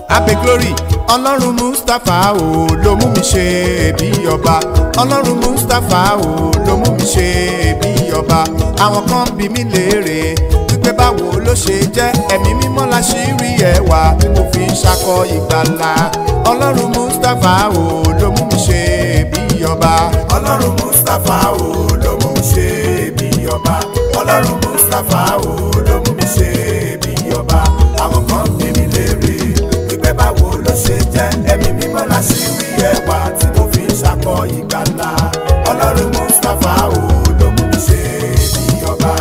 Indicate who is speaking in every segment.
Speaker 1: abe glory ọlọ́run mustapha o ló mú mi ṣe bí ọba ọlọ́run mustapha o ló mú mi ṣe bí ọba àwọn kan bí mi léèrè wípé báwo ló ṣe jẹ́ ẹ̀mí mímọ́ la ṣì rí ẹwà tí mo fi ń ṣakọ ìgbàlà ọlọ́run mustapha o ló mú mi ṣe bí ọba ọlọ́run mustapha o ló mú mi ṣe bí ọba ọlọ́run mustapha o ló mú mi ṣe bí ọba àwọn kan bí mi léèrè wípé báwo ló ṣe jẹ́ ẹ̀mí mímọ́ la ṣì rí ẹwà tí mo fi ń ṣakọ ìgbàlà ọlọ́run mustapha o ló mú mi ṣe bí ọba.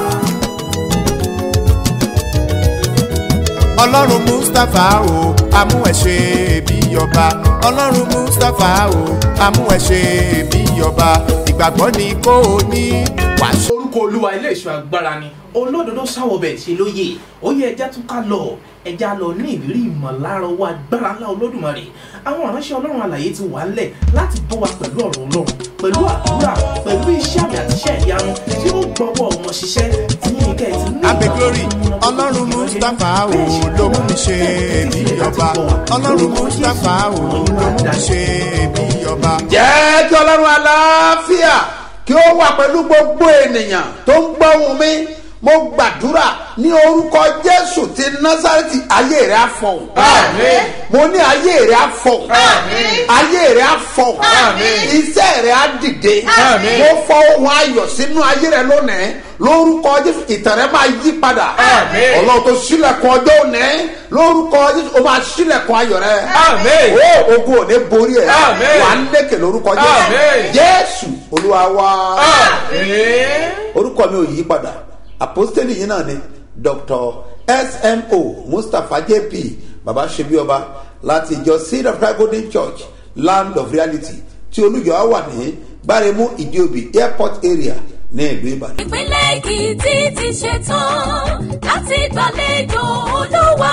Speaker 1: ọlọ́run mustapha o amú ẹ ṣe bí ọba ọlọ́run mustapha o amú ẹ ṣe bí ọba ìgbàgbọ́ ni kò ní wàásù.
Speaker 2: orúkọ olúwa ilé ìṣọ́ agbára ni olódodo sáwọbẹ̀ ṣe lóye ó yẹ ẹja tún ká lọ ẹja lọ ní ìrírí ìmọ̀lára owó agbára ńlá olódùmarè àwọn ìránṣẹ́ ọlọ́run àlàyé ti wà ńlẹ̀ láti bọ́ wa pẹ̀lú ọ̀rọ̀ ọlọ́run pẹ̀lú àdúrà pẹ̀lú iṣẹ́ àmì àti iṣẹ́ ìyanu tí ó gbọ́wọ́ wọn ṣiṣẹ́ tí yín kẹ́ ẹ̀ ti ní
Speaker 1: abe glory ọlọ́run mustapha o ló mú mi ṣe bí ọba ọlọ́run mustapha o ló mú mi ṣe bí ọba.
Speaker 3: jẹ́ kí ọlọ́run aláfíà kí ó wà pẹ̀lú gbogbo ènìyàn tó ń gbọ́hùn mi mo gbàdúrà ní orúkọ jésù ti násàrẹ́tì ayé rẹ̀ á fọ̀hún.
Speaker 2: Àmín.
Speaker 3: mo ní ayé rẹ̀ á fọ̀hún. ayé rẹ̀ á fọ̀hún. iṣẹ́ rẹ̀ á dìde.
Speaker 2: Àmín.
Speaker 3: mo fọ ohun ayọ̀ sínú ayé rẹ̀ lónìí lórúkọ jésù ìtàn rẹ̀ máa yí padà.
Speaker 2: Àmín.
Speaker 3: ọlọ́run tó sílẹ̀kùn ọjọ́ òní lórúkọ jésù ó máa sílẹ̀kùn ayọ̀ rẹ̀.
Speaker 2: Àmín.
Speaker 3: ó ogun ò ní borí ẹ̀
Speaker 2: Àmín.
Speaker 3: wà á lékè lórúkọ jésù
Speaker 2: Àmín.
Speaker 3: jésù olúwa wa
Speaker 2: Àmín.
Speaker 3: orúkọ mi ò yí padà àpọ́stélì yìí náà ni dr smo mustapha jp baba sebioba láti ìjọ seed of christ golden church land of reality tí olùjọ wà ní gbáremú ìdíòbí airport area ní ìlú ìbàdàn.
Speaker 4: ìpínlẹ̀ èkìtì ti ṣetán láti gbàlejò olúwa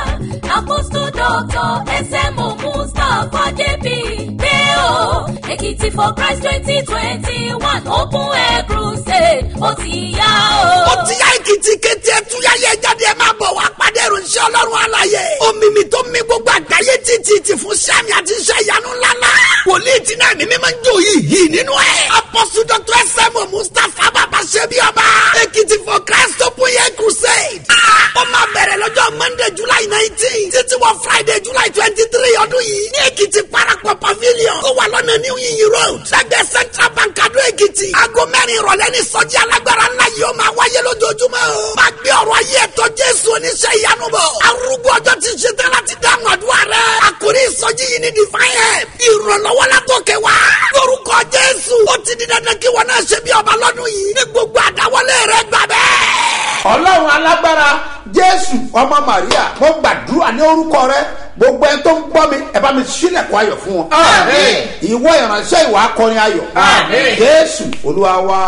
Speaker 4: àpòsù dọ́tọ̀ ẹsẹ̀mù mustapha jp pé o èkìtì for christ twenty twenty one open air crusade ó ti yá o.
Speaker 5: ó ti yá èkìtì kété ẹtúyá yẹ jáde ẹ máa bọ̀ wá pàdé ìròyìn ọlọ́run àlàyé omi mi tó mi gbogbo àgbáyé títí ti fún sẹ́mi àti iṣẹ́ ìyanu ńláńlá wòlíì tí náà ní mímọ́ ń jò yìí yìí nínú ẹ̀ apọ́sù dr sm mustapha bàbá ṣẹ́bi ọba èkìtì for christ open air crusade Ah, ó máa bẹ̀rẹ̀ lọ́jọ́ monday july nineteen títí wọ friday july twenty three ọdún yìí ní èkìtì parapọ̀ pavilion tó wà lọ́nà new yiyi road lẹ́gbẹ̀ẹ́ central bank adó èkìtì aago mẹ́rin ìrọ̀lẹ́ ní sọ́jí alágbára ńlá yìí ó máa wáyé lójoojúmọ́ o máa gbé ọ̀rọ̀ ayé ẹ̀tọ́ jésù oníṣẹ́ ìyanu bọ̀ arúgbó ọjọ́ ti ṣe tán láti dáhùn àdúrà rẹ̀ àkórí ìsọjí yìí ní divine help ìrànlọ́wọ́ látòkè wá lórúkọ jésù ó ti di dandan kí wọn náà ṣe bí ọba lọ́dún yìí ní gbogbo àdáwọlé rẹ̀ gbà bẹ́ẹ̀.
Speaker 3: ọlọ́run alágbára jésù ọmọ maria mo gbàdúrà ní orúkọ rẹ gbogbo ẹni tó ń gbọ́ mi ẹ bá mi sílẹ̀kùn ayọ̀ fún wọn.
Speaker 2: Àmín.
Speaker 3: ìwọ ìránṣẹ́ ìwà akọrin ayọ̀.
Speaker 2: Àmín.
Speaker 3: jésù olúwa wa.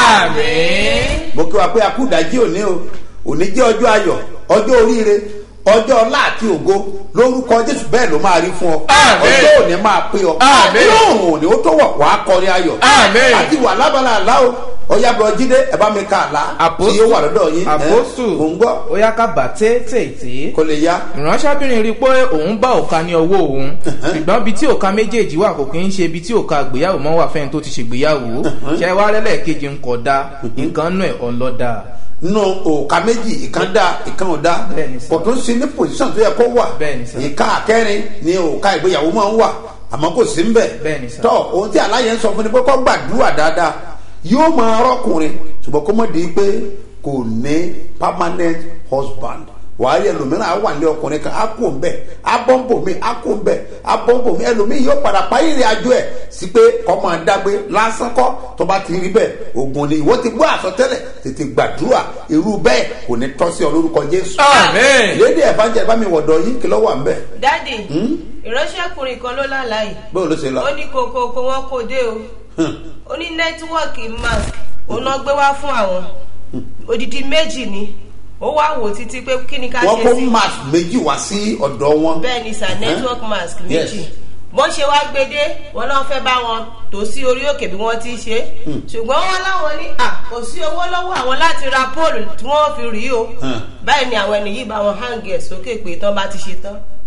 Speaker 2: Àmín.
Speaker 3: mo kí wa pé a kú ìdájí òní o òní jẹ́ ọjọ́ ayọ̀ ọjọ́ oríire ọjọ́ ọlá àti ògo lórúkọ jésù bẹ́ẹ̀ ló máa rí fún ọ
Speaker 2: Àmín.
Speaker 3: ọjọ́ òní máa pé ọ
Speaker 2: Àmín.
Speaker 3: lóòrùn òní ó tó wọ̀ wá kọrin ayọ̀
Speaker 2: Àmín.
Speaker 3: àti wà lábala àlá o ọyá bọ jíde ẹ bá mi ka àlá tí ó wà lọ́dọ̀ yín ẹ,
Speaker 6: àpòsù
Speaker 3: mò ń gbọ́
Speaker 6: ó yá ká bà tètè
Speaker 3: kó lè yá
Speaker 6: ìránṣẹ́bìnrin rí i pé òun bá òka ní ọwọ́ òun ṣùgbọ́n ibi tí òka méjèèjì wà kò kí ń ṣe ibi tí òka àgbéyàwó mọ́ wà fẹ́ni tó ti ṣègbéyàwó ṣe wá lẹ́lẹ́kejì ń kọ̀ da nǹkan nù ẹ̀ ọlọ́dà
Speaker 3: nínú òòka méjì ìkan dá ìkan ò dá
Speaker 6: Bẹ́ẹ̀ni sà.
Speaker 3: kò tó ń sin ní pòsíṣàn tó yẹ kó wà
Speaker 6: Bẹ́ẹ̀ni sà.
Speaker 3: ìka àkẹrin ni òòka ìgbéyàwó máa ń wà àmọ́ kò sí ń bẹ̀
Speaker 6: Bẹ́ẹ̀ni sà.
Speaker 3: tọ́ ohun tí aláyẹ ń sọ fún ni pé kó gbàdúrà dáadáa yóò máa rọ́kùnrin ṣùgbọ́n kó mọ̀ di pé kò ní permanent husband wàá rí ẹlòmíràn á wà ní ọkùnrin kan á kó ń bẹ á bọ́ǹbò mi á kó ń bẹ á bọ́ǹbò mi ẹlòmíì yóò padà parí ìrìn àjò ẹ̀ sí pé kọ́ máa dágbé lásán kọ́ tó bá ti rí bẹ́ẹ̀ ogun ni ìwọ ti gbọ́ àsọtẹ́lẹ̀ tètè gbàdúrà irú bẹ́ẹ̀ kò ní tọ́ sí ọ lórúkọ jésù.
Speaker 2: Àmín.
Speaker 3: lédè ẹ̀fájẹ́ bá mi wọ̀dọ̀ yín kí lọ́wọ́ à ń bẹ̀.
Speaker 7: dádì ìránṣẹ́kùnrin kan ló lálàá yìí
Speaker 3: bóyá ló ṣe lọ.
Speaker 7: ó ní kokoko wọn kò dé o ó ní nẹ́tíwọ́ọ̀kì mask òun náà gbé wá fún àwọn odidi méjì ni ó wá wò títí pé kí ni ká
Speaker 3: wọ́n
Speaker 7: ṣe
Speaker 3: kó
Speaker 7: sí
Speaker 3: mask méjì wá sí ọ̀dọ̀ wọn.
Speaker 7: bẹ́ẹ̀ ni sir network mask
Speaker 3: Yes.
Speaker 7: méjì bọ́n ṣe wá gbédé wọn náà fẹ́ bá wọn tó sí orí òkè bí wọ́n ti ṣe ṣùgbọ́n wọn láwọn ní à kò sí owó lọ́wọ́ àwọn láti ra póòlù tí wọ́n fi rí o
Speaker 3: Hmm.
Speaker 7: báyìí ni àwọn ènìyàn yìí bá wọn hang ẹ̀ sókè pé tán bá ti ṣe tán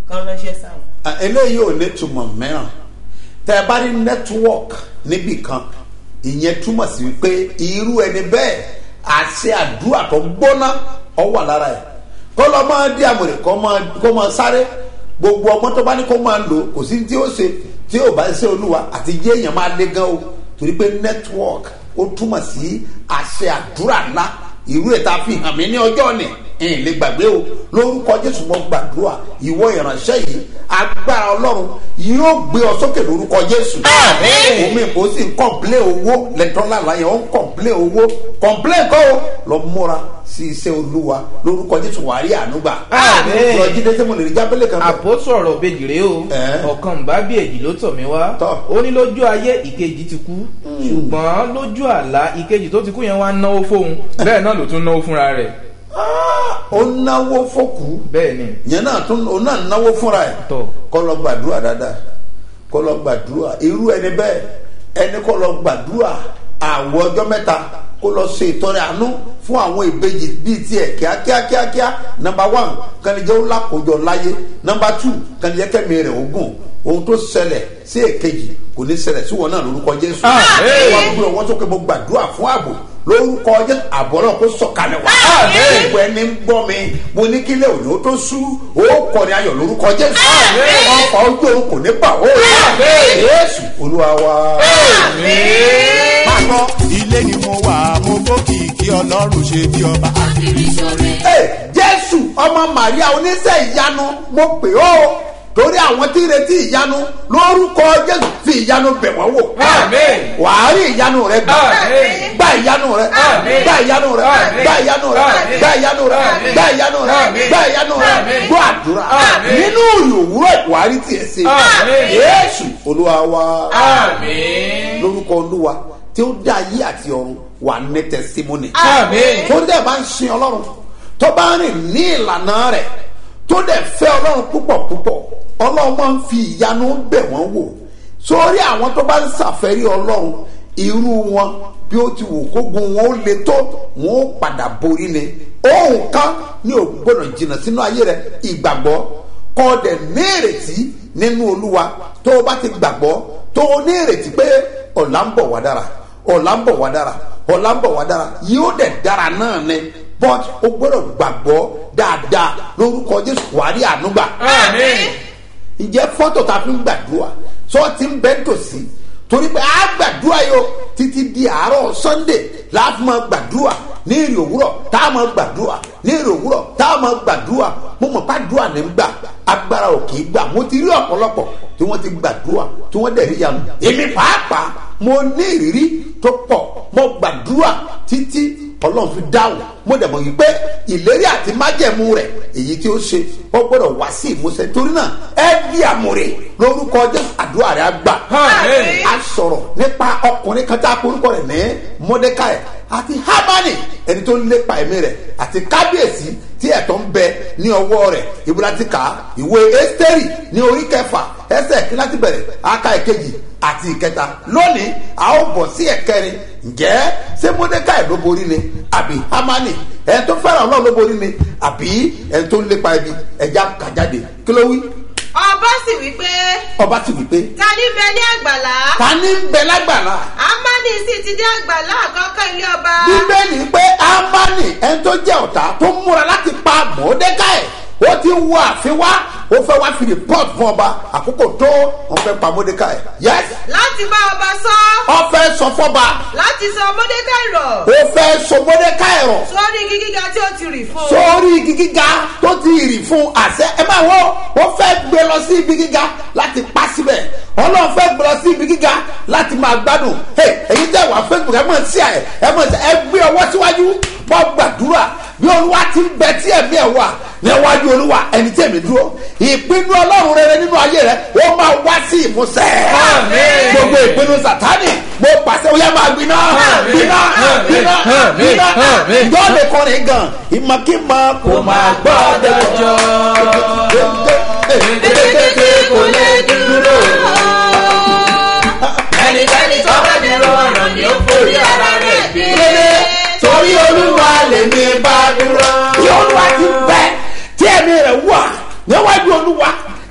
Speaker 7: kan ránṣẹ́ sáwọn.
Speaker 3: Ah, eléyìí ò ní túmọ̀ mìíràn tẹ ẹ bá rí network níbì kan ìyẹn túmọ̀ sí wípé irú ẹni bẹ́ẹ̀ àṣẹ àdúrà tó gbóná ọ wà lára ẹ̀ kó lọ máa dí àmọ̀rè kó máa kó máa sáré gbogbo ọmọ tó bá ní kó máa lò kò sí tí ó ṣe tí ò bá ṣe olúwa àti jẹ́ èèyàn máa lé gan o torí pé network ó túmọ̀ sí àṣẹ àdúrà ńlá irú ẹ̀ tá a fi hàn mí ní ọjọ́ ni ẹ̀yìn lè gbàgbé o lórúkọ jésù mọ́ gbàdúrà ìwọ ìránṣẹ́ yìí agbára ọlọ́run yóò gbé ọ sókè lórúkọ jésù. omi ìbò sì ń kọ̀m̀plé owó lẹ́tọ́lá láyé ó ń kọ̀m̀plé owó kọ̀m̀plé kọ́ o lọ múra sí iṣẹ́ olúwa lórúkọ jésù wàá rí ànúgbà.
Speaker 6: Àmín.
Speaker 3: lọ jíde tí mo lè rí jábẹ́lẹ̀ kan bẹ́ẹ̀.
Speaker 6: àpótò ọ̀rọ̀ bèjì rèé o
Speaker 3: Ẹ̀.
Speaker 6: ọ̀kan ń bá bí èjì ló tọ̀ mí wá
Speaker 3: Tọ́.
Speaker 6: ó ní lójú ayé ìkejì ti kú ṣùgbọ́n lójú àlá ìkejì tó ti kú yẹn wá náwó fóun bẹ́ẹ̀ náà ló tún náwó fúnra rẹ̀
Speaker 3: ó náwó fókù
Speaker 6: bẹ́ẹ̀ ni
Speaker 3: yẹn náà tún òun náà náwó fúnra ẹ̀
Speaker 6: Tọ́.
Speaker 3: kọ́ lọ gbàdúrà dáadáa kọ́ lọ gbàdúrà irú ẹni bẹ́ẹ̀ ẹni kọ́ lọ gbàdúrà àwọ̀ ọjọ́ mẹ́ta kó lọ ṣe ìtọ́rẹ àánú fún àwọn ìbejì bíi tiẹ̀ kíákíá kíákíá nọmba one kànìjẹ́ ó lákòójọ láyé nọmba two kànìjẹ́ kẹ́mi rẹ̀ ogún ohun tó ṣẹlẹ̀ sí èkejì kò ní ṣẹlẹ̀ sí wọn náà lórúkọ jésù
Speaker 6: Àmín.
Speaker 3: wọ́n gbé ọwọ́ sókè mo gbàdúrà fún ààbò lórúkọ jésù àbọ̀ náà kó sọ̀kalẹ̀ wá
Speaker 6: Àmín.
Speaker 3: gbogbo ẹni ń gbọ́ mi mo ní kílẹ̀ òní ó tó sú ó kọrin ayọ̀ lórúkọ jésù ọkọ̀ ojú òun kò ní bà ó jésù olúwa wa.
Speaker 1: Pápọ̀ ilé ni mo wà, mo gbókìkí ọlọ́run ṣe bí ọba.
Speaker 3: Ẹ, jésù ọmọ màríà oníṣẹ́ ìyanu mo pè ó torí àwọn tí ń retí ìyanu lórúkọ jésù fi ìyanu bẹ̀ wọ́n wò.
Speaker 6: Àmín.
Speaker 3: wàá rí ìyanu rẹ gbà
Speaker 6: Àmín.
Speaker 3: gba ìyanu rẹ
Speaker 6: Àmín.
Speaker 3: gba ìyanu rẹ
Speaker 6: Àmín.
Speaker 3: gba ìyanu rẹ
Speaker 6: Àmín.
Speaker 3: gba ìyanu rẹ
Speaker 6: Àmín.
Speaker 3: gba ìyanu rẹ
Speaker 6: Àmín.
Speaker 3: gba ìyanu rẹ
Speaker 6: Àmín.
Speaker 3: gbọ́ àdúrà
Speaker 6: Àmín.
Speaker 3: nínú ìrìn òwúrọ̀ ìwárí tiẹ̀ ṣe
Speaker 6: Àmín.
Speaker 3: yéésù olúwa wa
Speaker 6: àmín
Speaker 3: lórúkọ olúwa tí ó dá ayé àti ọ̀run wà ní tẹsímọ́nì
Speaker 6: àmín
Speaker 3: tó dẹ̀ bá ń sin ọlọ́run tó bá ń rìn ní ìlànà rẹ̀ tó dẹ̀ fẹ́ ọlọ́run púpọ̀ púpọ̀ ọlọ́run máa ń fi ìyanu bẹ̀ wọ́n wò sórí àwọn tó bá ń ṣàfẹ́rí ọlọ́run irú wọn bí ó ti wò kógun wọn ó le tó wọn ó padà borí ni ohun kan ní ò gbọdọ̀ jìnnà sínú ayé rẹ ìgbàgbọ́ kọ́ ọ dẹ̀ ní ìrètí nínú olúwa tó o bá ti gbàgbọ́ tó o ní ìrètí pé ọ̀la ń bọ̀ wá dára ọ̀la ń bọ̀ wá dára ọ̀la ń bọ̀ wá dára yóò dẹ̀ dára náà ni but o gbọ́dọ̀ gbàgbọ́ dáadáa lórúkọ jésù wàá rí ànúgbà.
Speaker 6: àmín
Speaker 3: ǹjẹ́ fọ́tò tá a fi ń gbàdúrà sọ ti ń bẹ́ tòsí torí pé a gbàdúrà yóò títí di àárọ̀ sunday láti máa gbàdúrà ní èrè òwúrọ̀ tá a máa gbàdúrà ní èrè òwúrọ̀ tá a máa gbàdúrà mo mọ̀ pàdúrà ní gbà agbára ò kì í gbà mo ti rí ọ̀pọ̀lọpọ̀ tí wọ́n ti gbàdúrà tí wọ́n dẹ̀ rí yanu èmi pàápàá mo ní ìrírí tó pọ̀ mo gbàdúrà títí ọlọ́run fi dáhùn mo dẹ̀ mọ̀ yìí pé ìlérí àti májẹ̀mú rẹ̀ èyí tí ó ṣe ó gbọ́dọ̀ wá sí ìmúṣẹ torí náà ẹ di àmúre lórúkọ jésù àdúrà rẹ̀ á gbà.
Speaker 6: Àmín.
Speaker 3: a sọ̀rọ̀ nípa ọkùnrin kan tá a korúkọ rẹ̀ ní mọ́dékáì àti hámánì ẹni tó ń lépa ẹ̀mí rẹ̀ àti kábíyèsí tí ẹ̀tọ́ ń bẹ ní ọwọ́ rẹ̀ ìbúratíkà ìwé ẹ́sítẹ́rì ní orí kẹfà ẹsẹ̀ kí láti bẹ̀rẹ̀ aka ìkejì àti ìkẹta lónìí a ó bọ̀ sí ẹ̀kẹrin ǹjẹ́ ṣé mọ́dékáì ló borí ni àbí hámánì ẹni tó fẹ́ràn ọlọ́run ló borí ni àbí ẹni tó ń lépa ẹbí ẹja kàjáde kí ló wí
Speaker 7: ọba sì wí pé
Speaker 3: ọba ti wí pé
Speaker 7: ta ní bẹ ní àgbàlá
Speaker 3: ta ní ń bẹ lágbàlá
Speaker 7: amani sì ti dé àgbàlá àkọ́kọ́ ilé ọba
Speaker 3: bíbélì pé amani ẹni tó jẹ́ ọ̀tá tó múra láti pa mọ́dékáì ó ti wọ àfin wá ó fẹ́ wá fi report fún ọba àkókò tó wọ́n fẹ́ pa mọ́dékáì yes
Speaker 7: láti bá ọba sọ
Speaker 3: ó fẹ́ sọ fọ́ba
Speaker 7: láti sọ mọ́dékáì rọ̀
Speaker 3: ó fẹ́ sọ mọ́dékáì rọ̀
Speaker 7: sórí igi gíga tí ó ti rì fún un.
Speaker 3: sórí igi gíga tó ti rì fún àṣẹ ẹ máa wọ ó fẹ́ gbé lọ sí ibi gíga láti pa síbẹ̀ ọlọ́run fẹ́ gbé lọ sí ibi gíga láti máa gbádùn Hey, èyí tẹ̀ wá facebook ẹ mọ̀ sí ẹ ẹ mọ̀ sí ẹ gbé ọwọ́ síwájú bọ́ gbàdúrà bí olúwa ti ń bẹ tí ẹ̀mí ẹ̀ wà níwájú olúwa ẹni tí ẹ̀mí dúró ìpinnu ọlọ́run rere nínú ayé rẹ ó máa wá sí ìmúṣẹ
Speaker 6: Àmín.
Speaker 3: gbogbo ìpinnu sátani mo pàṣẹ ó yẹ máa gbiná gbiná gbiná gbiná
Speaker 6: Àmín.
Speaker 3: ìjọ lè kọrin gan ìmọ̀kímọ̀ kò máa gbọ́dọ̀ jọ.
Speaker 6: kékeré kò lè dúró ẹnikẹ́ni tó bá dúró ọ̀ràn ni ó forí ara rẹ̀ gbé
Speaker 3: torí olúwa lèmi bá dúró. tí olúwa ti bẹ tí ẹ̀mí rẹ̀ wà níwájú olúwa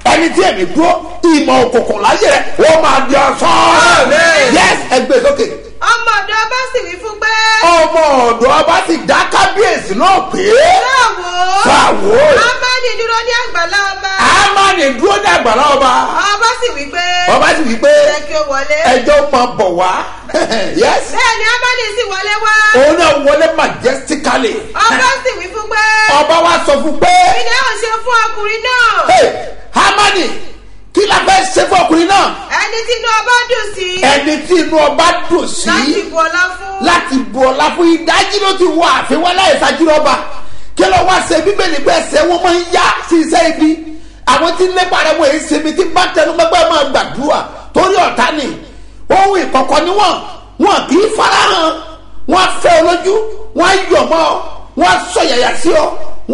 Speaker 3: ẹ̀mí dúró ìmọ̀ òkùnkùn láyé rẹ̀ wọ́n máa di ọ̀sán. yes ẹgbẹ́ sókè.
Speaker 7: ọmọ ọ̀dọ́ bá sì wí fún pé.
Speaker 3: ọmọ ọ̀dọ́ ọba ti dá kábíyèsí náà pé.
Speaker 7: báwo.
Speaker 3: báwo.
Speaker 7: amadi dúró ní àgbàlá ọba.
Speaker 3: amani dúró ní àgbàlá ọba.
Speaker 7: ọba sì wí pé.
Speaker 3: ọba sì wí pé
Speaker 7: jẹ́ kí ó wọlé.
Speaker 3: ẹjọ́ máa bọ̀ wá. yes.
Speaker 7: bẹ́ẹ̀ ni amadi sì wọlé wá.
Speaker 3: òun náà wọlé majestically.
Speaker 7: ọba sì wí fún pé.
Speaker 3: ọba wa sọ fún pé.
Speaker 7: kí ni ó ṣe fún ọkùnrin náà.
Speaker 3: hey amani kí la fẹ́ ṣe fún ọkùnrin náà.
Speaker 7: ẹni tí inú ọba dùn sí.
Speaker 3: ẹni tí inú ọba dùn sí.
Speaker 7: láti bu ọlá fún.
Speaker 3: láti bu ọlá fún ìdájí ló ti wọ àfihàn wọn láì ṣàjúrọba kí ló wá ṣe bíbélì pé ẹsẹ̀ wọn máa ń yá sí iṣẹ́ ibi àwọn tí ń lépa rẹ̀ wọ́n èyí ṣe mi tí bá tẹnu mọ́gbẹ́ máa gbàdúrà torí ọ̀tá ni ohun ìkọ̀kọ̀ ni wọ́n wọn kì í farahàn wọ́n fẹ́ olójú wọ́n yọ̀ mọ́ ọ wọ́n sọ yàyà sí ọ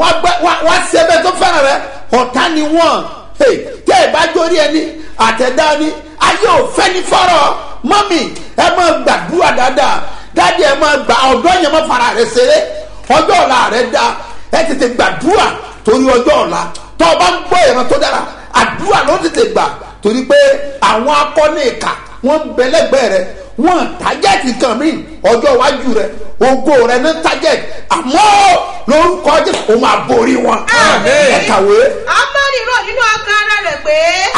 Speaker 3: wọ́n ṣe ẹbẹ tó fẹ́ràn rẹ ọ̀tá ni wọ́n tẹ́ ẹ bá jórí ẹni àtẹ̀dá ni ayé ò fẹ́ ní fọ́rọ̀ mọ́mì ẹ máa gbàdúrà dáadáa dáadé ẹ máa gbà ọ̀dọ́ yẹn máa fara rẹ ṣeré ọjọ́ ọ̀la rẹ da ẹ tètè gbàdúrà torí ọjọ́ ọ̀la tó o bá ń gbọ́ ìran tó dára àdúrà ló tètè gbà torí pé àwọn akọ́ni ìka wọ́n ń bẹ lẹ́gbẹ̀ẹ́ rẹ wọ́n tájẹ́ẹ̀tì kan mí ọjọ́ iwájú rẹ ògo rẹ ní tájẹ́ẹ̀tì àmọ́ lórúkọ jẹ́ o máa borí wọn. ẹ kàwé.
Speaker 7: amadi rò nínú ọkàn ara rẹ̀ pé.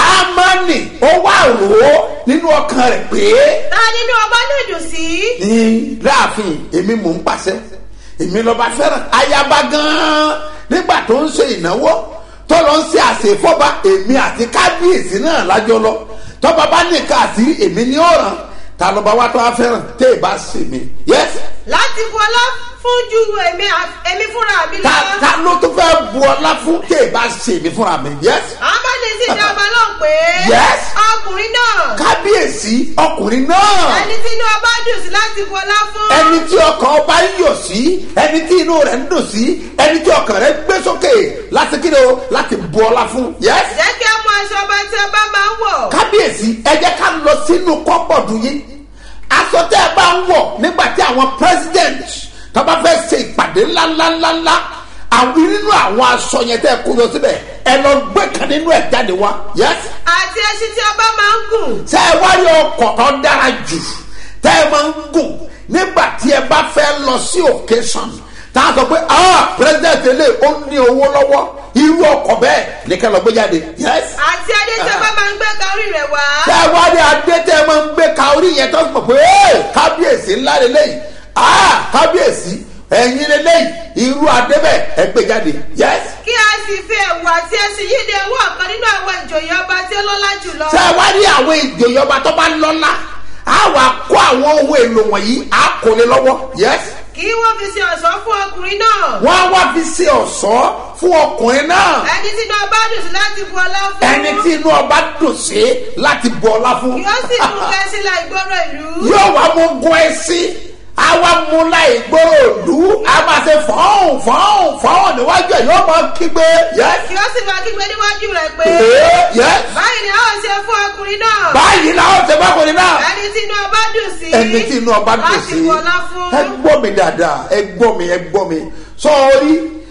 Speaker 3: amani ó wà rò ó nínú ọkàn rẹ̀ pé.
Speaker 7: ta nínú ọba lè dùn sí.
Speaker 3: ní láàfin èmi mò ń pàṣẹ èmi lọ́ba fẹ́ràn ayaba gan-an nígbà tó ń ṣe ìnáwó tó lọ ń ṣe àṣefọ́ba èmi àti kábíyèsí náà lájọ lọ tọ́ba bá nìkan àti èmi ní ọ̀ràn ta lọ́ba wa tó wá fẹ́ràn tẹ́ ẹ bá ṣe mi. yes.
Speaker 7: láti bu ọlá fún ju èmi èmi fúnra mi lọ.
Speaker 3: ta ta ló tó fẹ́ bu ọlá fún tẹ́ ẹ bá ṣe mi fúnra mi. yes.
Speaker 7: amadi sì dá ọba náà pé.
Speaker 3: yes.
Speaker 7: ọkùnrin náà.
Speaker 3: kábíyèsí ọkùnrin náà.
Speaker 7: ẹni tí inú ọba dùn sí láti bu ọlá fún.
Speaker 3: ẹni tí ọkàn ọba ń yọ̀ sí ẹni tí inú rẹ̀ ń dùn sí ẹni tí ọkàn rẹ̀ gbé sókè láti kí ni o láti bu ọlá fún. yes.
Speaker 7: jẹ́ kí ẹ mú aṣọ ọba tí ọba máa ń wọ̀.
Speaker 3: kábíyèsí ẹ jẹ́ ká lọ sínú kọ́pọ̀dù yìí aṣọ tẹ́ ẹ bá ń wọ̀ nígbà tí àwọn president tó bá fẹ́ ṣe ìpàdé ńláńláńláńlá àwọn nínú àwọn aṣọ yẹn tẹ́ ẹ kó lọ síbẹ̀ ẹ lọ gbé kan nínú ẹ̀ jáde wá. yes.
Speaker 7: àti ẹṣin tí ọba máa ń gùn.
Speaker 3: tẹ́ ẹ wá rí ọkọ̀ tó dára jù tẹ́ ẹ máa ń gùn nígbà tí ẹ bá fẹ́ lọ sí occasion tá a sọ pé ah president ilé ó ní owó lọ́wọ́ irú ọkọ̀ bẹ́ẹ̀ ní kẹ́ lọ gbé jáde. yes.
Speaker 7: àti adé tí ọba máa ń gbé ka orí rẹ̀ wá.
Speaker 3: tẹ́ ẹ wá rí adé tẹ́ ẹ máa ń gbé ka orí yẹn tó mọ̀ pé ee kábíyèsí ńlá lélẹ́yìí ah kábíyèsí ẹ̀yin lélẹ́yìí irú adé bẹ́ẹ̀ ẹ gbé jáde. yes.
Speaker 7: kí a sì fi ẹ̀wù àti ẹṣin yìí de owó ọ̀kan nínú àwọn ìjòyè ọba tí ó lọ́lá jùlọ.
Speaker 3: tẹ́ ẹ wá rí àwọn ìjòyè ọba tó bá lọ́lá á wà kó àwọn ohun èlò wọ̀nyí á kò lè lọ́wọ́. yes
Speaker 7: kí wọ́n fi ṣe ọ̀ṣọ́ fún ọkùnrin náà.
Speaker 3: wọ́n á wá fi ṣe ọ̀ṣọ́ fún ọkùnrin náà.
Speaker 7: ẹni tí inú ọba dùn sí láti bu ọlá fún.
Speaker 3: ẹni tí inú ọba dùn sí láti bu ọlá fún.
Speaker 7: yóò sì mú kẹ́sí la ìgboro ìlú.
Speaker 3: yóò wá mú gun ẹsìn àwa mú láì gbòòrò òlú a máa ṣe fọ́ọ̀n fọ́ọ̀n fọ́ọ̀n níwájú ẹ̀ yóò máa kígbe.
Speaker 7: kí ó sì máa kígbe níwájú rẹ̀ pé.
Speaker 3: yes.
Speaker 7: báyìí ni a ó ṣe fún ọkùnrin náà.
Speaker 3: báyìí la ó ṣe fún ọkùnrin náà.
Speaker 7: ẹni tí inú ọba dùn sí.
Speaker 3: ẹni tí inú ọba dùn sí.
Speaker 7: láti bu ọlá fún.
Speaker 3: ẹ gbọ́ mi dáadáa ẹ gbọ́ mi ẹ gbọ́ mi sọ́ọ́rí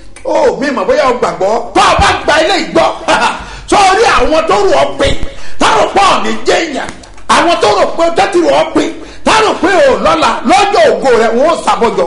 Speaker 3: ó mi mọ̀ bóyá o gbàgbọ́ tó o bá gba ilé ìgbọ́ sọ́ọ́rí àwọn tó rò ọ́ pin táwọn pọ̀ ní jẹ́yàn àwọn tó rò pé tẹ́tí rò ọ́ pin táwọn pé o lọ́la lọ́jọ́ ògo rẹ̀ wọ́n sàbọ̀jọ̀.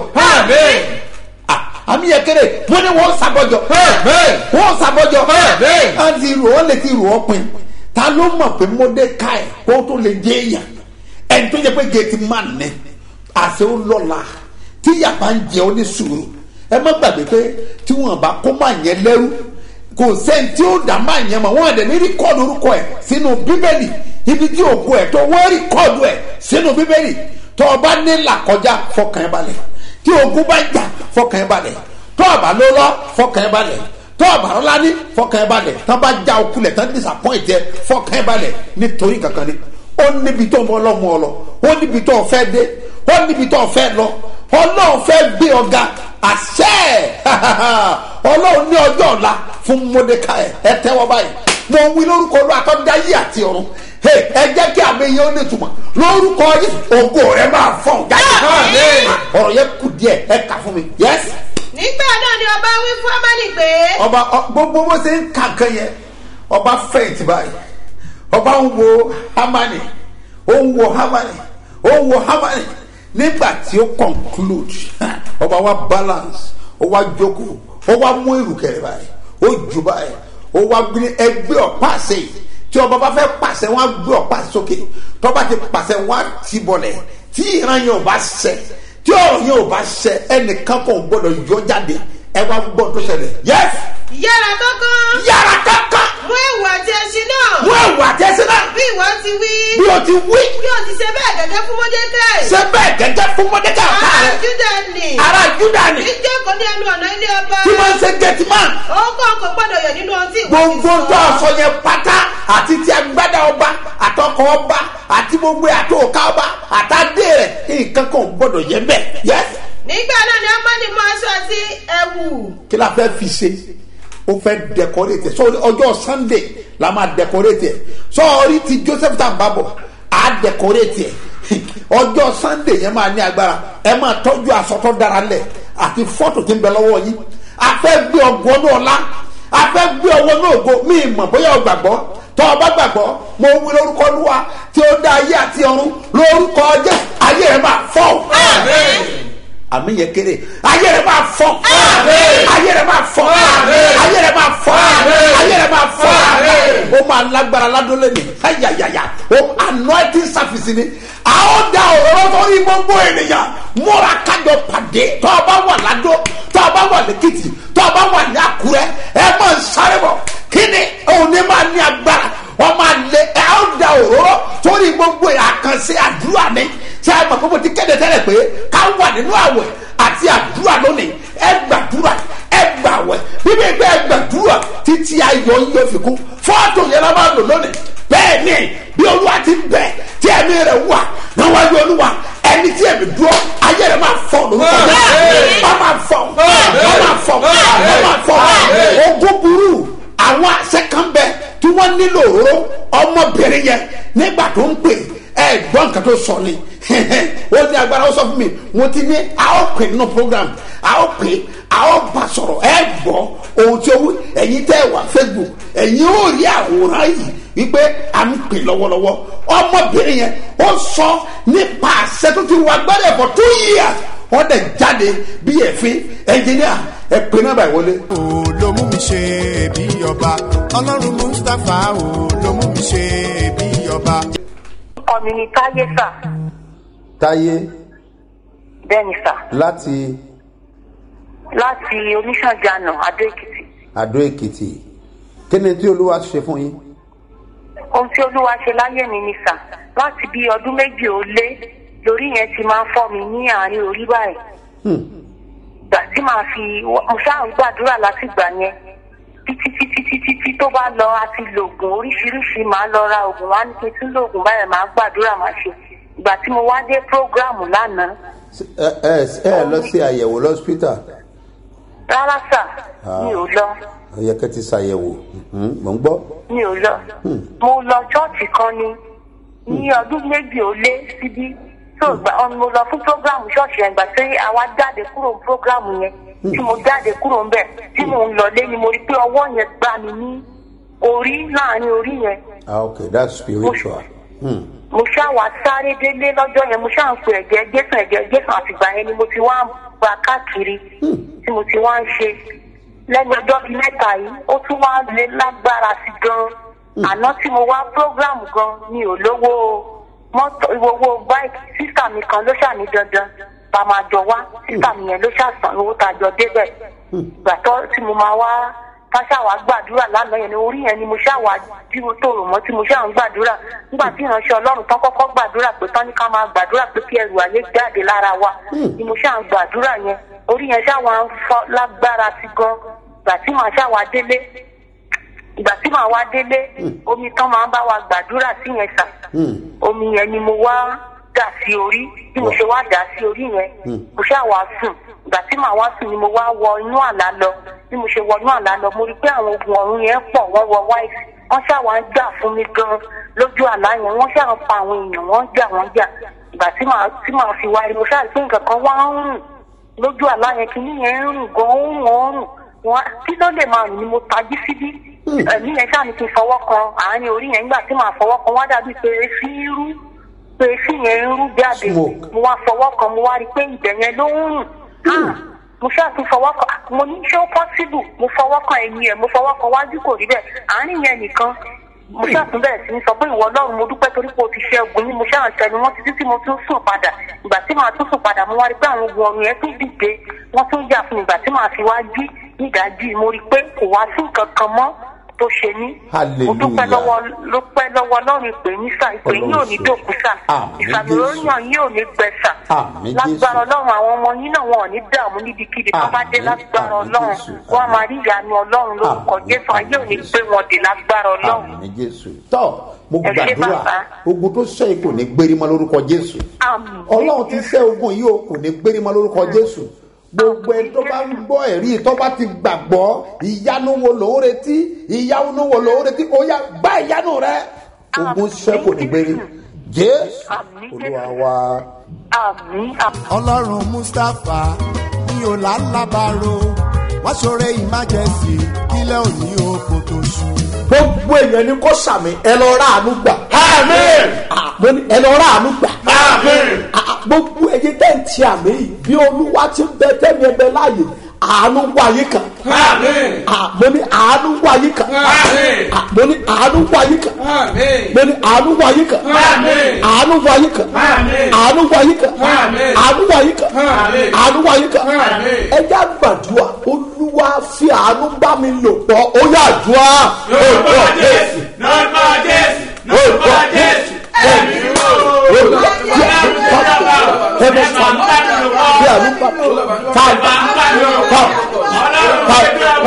Speaker 3: àmì yẹn kéré wọ́n ní wọ́n sàbọ̀jọ̀. wọ́n sàbọ̀jọ̀. a ti rò ó lè ti rò ó pin ta ló mọ̀ pé mọ́dékáì kó tó lè jẹ́ èèyàn ẹni tó yẹ pé gẹ̀ẹ́tì máa nẹ àṣẹ ó lọ́la tí yàrá ń jẹ ó ní sùúrù ẹ má gbàgbé pé tí wọn bá kó máa yẹn lẹ́rú kò sẹ́ni tí ó dá máa yẹn mọ̀ wọ́n àdẹ̀ ní rìkọ́ọ̀dù orúkọ ẹ̀ sínú bíbélì ibi tí ògo ẹ̀ tó wọ́n rìkọ́ọ̀dù ẹ̀ sínú bíbélì tó o bá ní làkọjá fọkàn ẹ balẹ̀ tí ogun bá jà fọkàn ẹ balẹ̀ tó o bá ló lọ fọkàn ẹ balẹ̀ tó o bá lọ́la ní fọkàn ẹ balẹ̀ tó o bá já okulẹ̀ tó ń disappoint ẹ fọkàn ẹ balẹ̀ nítorí kankan ni ó níbi tó ń ọlọ́mọ ọ lọ ó níbi tó o fẹ́ dé ó níbi tó o fẹ́ lọ ọlọ́run fẹ́ gbé ọ̀gá àṣẹ ọlọ́run ní ọjọ́ ọ̀la fún mordecai ẹ tẹ́wọ́ báyìí mo ń wí lórúkọ olú àtọ́dáyé àti ọ̀run ẹ jẹ́ kí àmì yẹn ó ní ìtumọ̀ lórúkọ yìí ògo rẹ máa fọ̀n jáde ọ̀rọ̀ yẹn kù díẹ̀ ẹ kà fún mi yẹs.
Speaker 7: nígbà náà ni ọba wí fún amani pé.
Speaker 3: ọba gbogbo bó ṣe ń kà kan yẹn ọba fẹ̀yìntì báyìí ọba ń wo hamani ó ń wo hamani ó ń wo hamani nígbà tí ó conclude ọba wa balance ó wá jókòó ó wá mú ìrùkẹ̀rẹ̀ báyìí ó jù báyìí ó wá gbé ẹgbẹ́ ọ̀pá àṣẹ yìí tí ọba bá fẹ́ pàṣẹ wọn á gbé ọ̀pá sókè tọ́ba ti pàṣẹ wọn á ti bọ̀lẹ̀ tí ìran yẹn ò bá ṣẹ tí ọ̀rọ̀ yẹn ò bá ṣẹ ẹnìkan kò gbọ́dọ̀ yọ jáde ẹ wá gbọ́ tó ṣẹlẹ̀ yẹ́s
Speaker 7: yára kankan
Speaker 3: yàrá kankan
Speaker 7: mú ẹ̀wù àti ẹṣin náà
Speaker 3: mú ẹ̀wù àtẹ́sí náà
Speaker 7: bí ìwọ ti wí
Speaker 3: bí o ti wí
Speaker 7: bí o ti ṣe bẹ́ẹ̀ gẹ́gẹ́ fún mọ́dékẹ́
Speaker 3: ṣé bẹ́ẹ̀ gẹ́gẹ́ fún mọ́dékà ọ̀tá
Speaker 7: ará
Speaker 3: rẹ̀
Speaker 7: júdà nì
Speaker 3: ará júdà ni
Speaker 7: ní jókòó ní ẹnu ọ̀nà ilé ọba
Speaker 3: tí wọ́n ń ṣe gẹ̀tìmán
Speaker 7: ó kọ́ ọkọ̀ gbọ́dọ̀ yọ nínú ọtí ìwọ ti
Speaker 3: gbogbo tó aṣọ yẹn pátá àti ti agbádá ọba àtọkọ ọba àti gbogbo àtòkà ọba àtàdé rẹ nǹkan kan ò gbọdọ̀ yẹ bẹ́ẹ̀ yẹ
Speaker 7: nígbà náà ni amadi mú aṣọ àti ẹ̀wù
Speaker 3: kí la fẹ́ fi ṣe ó fẹ́ dẹkọrétì sọ ọjọ́ sunday la máa dẹkọrétì ẹ̀ sọ orí ti joseph tá n bá bọ̀ á dẹkọrétì ẹ̀ ọjọ́ sunday yẹn máa ní agbára ẹ máa tọ́jú aṣọ tó dára lẹ̀ àti fọ́tò tí ń bẹ lọ́wọ́ yín a fẹ́ gbé ọgbọ́n náà lá a fẹ́ gbé ọwọ́ náà go mí mọ̀ bóyá o gbàgbọ́ tọ́ ọ bá gbàgbọ́ mo wí lórúkọ olúwa tí ó dá ayé àti ọ̀run lórúkọ jẹ́ ayé rẹ̀ máa fọ́ àmì yẹn kéré ayé rẹ̀ máa fọ́ ayé rẹ̀ máa fọ́ ayé rẹ̀ máa fọ́ ayé rẹ̀ máa fọ́ ó máa lágbára ládólé ni ayayaya ó anointing service ni a ó da òróró sórí gbogbo ènìyàn múra kájọ pàdé tọ́ ọ bá wà ládó tọ́ ọ bá wà lẹ́kìtì tọ́ ọ bá wà ní àkúrẹ́ ẹ máa ń sáré bọ̀ kí ni òun ní máa ní agbára wọ́n máa lé ẹ á da òróró sórí gbogbo àkànṣe àdúrà ni tí a mọ̀ pé mo ti kéde tẹ́lẹ̀ pé ká wà nínú àwẹ̀ àti àdúrà lónìí ẹ gbàdúrà ẹ gbàwẹ̀ bíbí ẹgbẹ́ ẹ gbàdúrà títí ayọ̀ yóò fi kú fọ́ọ̀tù yẹn la máa lò lónìí bẹ́ẹ̀ ni bí olúwa ti bẹ̀ tí ẹ̀mí rẹ̀ wà níwájú olúwa ẹni tí ẹ̀mí dúró ayé rẹ̀ máa fọ́ lórúkọ náà wọ́n máa fọ́ wọ́n máa fọ́ wọ́n máa fọ́ ogún burú àwọn àṣẹ kan bẹ tí wọ́n nílò òróró ọmọbìnrin yẹn nígbà tó ń pè ẹ gbọ́ nǹkan tó sọ ni ó ní agbára ó sọ fún mi mo ti ní a ó pè nínú program a ó pè a ó bá sọ̀rọ̀ ẹ gbọ́ ohun tí ó wí ẹ̀yin tẹ́ ẹ wà facebook ẹ̀yin ó rí àwòrán yìí wípé à ń pè lọ́wọ́lọ́wọ́ ọmọbìnrin yẹn ó sọ nípa àṣẹ tó ti wà gbọ́dọ̀ for two years wọ́n dẹ̀ jáde bí ẹ̀fín ẹnjìníà ẹ pè náà báyìí wọlé.
Speaker 1: o ló mú mi ṣe bí ọba ọlọ́run mustapha o ló mú mi ṣe bí ọba.
Speaker 8: ọkọ mi ni táyé sà
Speaker 3: táyé
Speaker 8: bẹ́ẹ̀ ni sà
Speaker 3: láti
Speaker 8: láti oníṣànjànà adó èkìtì
Speaker 3: àdó èkìtì kí ni tí olúwa ṣe fún yín.
Speaker 8: ohun tí olúwa ṣe láyé mi ni sà láti bí ọdún méjì ó lé lórí yẹn ti máa ń fọ́ mi ní àárín orí báyìí ìgbà tí màá fi mo ṣáà ń gbàdúrà látìgbà yẹn títí títí títí tí tó bá lọ àti lògùn oríṣiríṣi màá lọ ra oògùn wá ní pé tí lògùn báyẹn màá gbàdúrà màá ṣe ìgbà tí mo wá dé prógráàmù lánàá
Speaker 3: ẹ ẹ ẹ lọ sí àyẹ̀wò lọ́sítà
Speaker 8: rárá sà mi ò lọ
Speaker 3: ó yẹ kẹ́ ti ṣàyẹ̀wò Mhm, mò ń gbọ́.
Speaker 8: mi ò lọ mo lọ ṣọ́ọ̀ṣì kan ni ní ọdún méjì ó lé síbí tó gbà ọ mo lọ fún prógráàmù ṣọ́ọ̀ṣì yẹn gbà tí àwa jáde kúrò ní prógráàmù yẹn tí mo jáde kúrò ń bẹ̀ tí mo ń lọlé ni mo rí pé ọwọ́ yẹn gbá mi ní orí láàrin orí yẹn
Speaker 3: ah okay that's spiritual. Hmm.
Speaker 8: mo ṣáà wá sáré délé lọ́jọ́ yẹn mo ṣáà ń pe ẹ̀jẹ̀ jésù ẹ̀jẹ̀ jésù àtìgbà yẹn ni mo ti wá ń gba káàkiri tí mo ti wá ń ṣe lẹ́nu ọjọ́ bíi mẹ́ta yìí ó tún wá lé lágbára sí gan-an àná tí mo wá prógráàmù gan mi ò lówó mọ́tò owó báìkì sísà mi kan ló ṣàní dandan bá máa jọ wá sísà mi yẹn ló ṣàṣàn owó tá a jọ débẹ̀ ìgbà tó tí mo máa wá káṣáwá gbàdúrà lánàá yẹn ni orí yẹn ni mo ṣàwá tí mo tó rò mọ́ tí mo ṣáà ń gbàdúrà nígbà tí ìránṣẹ́ ọlọ́run tán kọ́kọ́ gbàdúrà pé tán ní ká máa gbàdúrà pé kí ẹrù ayé jáde lára wa ni mo ṣáà ń gbàdúrà yẹn orí yẹn ṣáà ń fọ́ lágbára sí gan ìgbà tí màá ṣáà wá délé ìgbà tí màá wá délé omi tán máa ń bá wa gbàdúrà sí yẹn sà omi yẹn ni mo wá dà sí orí bí mo ṣe wá dà sí orí yẹn mo ṣáà wá sùn ìgbà tí màá wá sùn ni mo wá wọ inú àlá lọ bí mo ṣe wọ inú àlá lọ mo rí i pé àwọn ogun ọ̀run yẹn pọ̀ wọ́n wọ wáìsì wọ́n ṣáà wá ń jà fún mi gan lójú àlá yẹn wọ́n ṣáà ń pa àwọn èèyàn wọ́n ń jà wọ́n jà ìgbà tí màá tí màá fi wá rí mo ṣáà rí pé nǹkan kan wá ń rùn lójú àlá yẹn kí yẹn ń rùn gan ó ń rùn ó ń rùn wọn kí ló lè máa rùn ni mo tají síbí ẹ̀mí yẹn ṣáà ní kí n fọwọ́ kan àárín orí yẹn nígbà tí màá fọwọ́ kan wá dàbí pé efí ń rú pé efí yẹn ń rú jáde
Speaker 3: Smoke.
Speaker 8: mo wá fọwọ́ kan mo wá rí i pé ibẹ̀ yẹn ló ń rùn Ah, mo ṣáà tún fọwọ́ kan ah, mo ní ṣé ó pọ́síbù mo fọwọ́ kan ẹ̀yìn ẹ̀ mo fọwọ́ kan wájú kò rí bẹ́ẹ̀ àárín yẹn nìkan mo ṣáà tún bẹ̀rẹ̀ sí ní sọ pé ìwọ ọlọ́run mo dúpẹ́ torí pé o ti ṣe ogun yín mo ṣáà ń tẹnu wọn títí tí mo tún sùn padà ìgbà tí màá tún sùn padà mo wá rí i pé àwọn ogun ọrùn yẹn tún dìde wọ́n tún jà fún mi ìgbà tí màá fi wá jí nídàájí mo rí i pé kò wá sí nǹkan kan mọ́ tó ṣe mí mo dúpẹ́
Speaker 3: Hallelujah.
Speaker 8: lọ́wọ́ ló pẹ́ lọ́wọ́ ọlọ́run ìpè yín sà ìpè yín ò ní dòkú sà
Speaker 3: Àmín,
Speaker 8: ìfàmì
Speaker 3: Jésù.
Speaker 8: oríyàn yín ò ní gbẹ sà
Speaker 3: Àmín,
Speaker 8: lágbára
Speaker 3: Jésù.
Speaker 8: ọlọ́run àwọn ọmọ yín náà wọn ò ní dààmú níbikíbi tó bá dé
Speaker 3: Àmín,
Speaker 8: lágbára
Speaker 3: àmín,
Speaker 8: ọlọ́run
Speaker 3: Jésù.
Speaker 8: wọn a máa rí ìyanu ọlọ́run lórúkọ
Speaker 3: Àmín,
Speaker 8: jésù ayé ò ní
Speaker 3: àmín,
Speaker 8: gbé wọn dé lágbára ọlọ́run
Speaker 3: àmì jésù tọ́ mo
Speaker 8: Ẹ ṣé,
Speaker 3: gbàdúrà
Speaker 8: bàbá.
Speaker 3: ogun tó ṣe kò ní gbérí mọ́ lórúkọ jésù
Speaker 8: àmín
Speaker 3: ọlọ́run ti ṣẹ́ ogun yìí o kò ní gbérí mọ́ lórúkọ jésù gbogbo ẹni tó bá ń gbọ́ ẹ̀rí tó bá ti gbàgbọ́ ìyanu wo lòún retí ìyanu wo lòún retí ó yá gbá ìyanu rẹ ogun ṣẹ́ kò ní gbérí jésù
Speaker 8: Àmín,
Speaker 3: olúwa
Speaker 8: Jésù.
Speaker 3: wa.
Speaker 8: àmín àmín.
Speaker 1: ọlọ́run mustapha ní ọ̀làlábàrò wọ́n ṣoore ìmájẹ̀sì kílẹ̀ òní oko tó ṣú.
Speaker 5: gbogbo èèyàn ni kò sàmì ẹ lọ ra àánú gbà. Ah, mo ní ẹ lọ ra àánú gbà. Ah, gbogbo ẹyẹ tẹ́ ń ti àmì yìí bí olúwa ti ń bẹ tẹ́mi ẹ bẹ láàyè àánú wáyé kan. Ah, mo ní àánú wáyé kan. Ah, mo ní àánú wáyé kan. mo ní àánú wáyé kan. àánú wáyé kan. àánú wáyé kan. àánú wáyé kan. àánú wáyé kan. ẹ já gbàdúrà olúwa fi àánú bá mi lò pọ̀ ó yà dùá. orúkọ jésù
Speaker 9: lórúkọ jésù lórúkọ jésù ẹ̀mí mímọ́
Speaker 5: olúwa fi àánú bá mi lò pọ̀ ẹbẹ fàánù fi àánú bá mi lò pọ̀ fàánù fàánù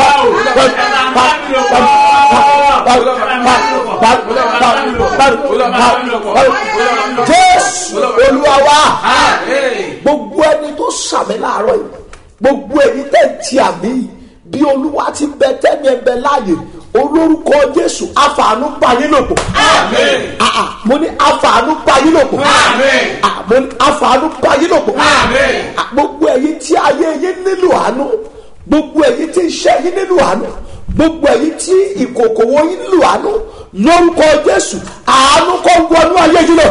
Speaker 5: jésù olúwa wa gbogbo ẹni tó sàmì láàárọ̀ yìí gbogbo ẹni tẹ̀ ń ti àmì yìí bí olúwa ti bẹ tẹ́mi ẹ bẹ láàyè olórúkọ jésù àfààní báyé lòpọ̀ Ah, ah, mo ní àfààní báyé lòpọ̀ Ah, mo ní àfààní báyé lòpọ̀ Ah, gbogbo ẹ̀yin tí ayé yín nílò àánú gbogbo ẹ̀yin tí iṣẹ́ yín nílò àánú gbogbo ẹ̀yin tí ìkòkòwò yín nílò àánú lórúkọ jésù àánú kó wọnú ayé yín lọ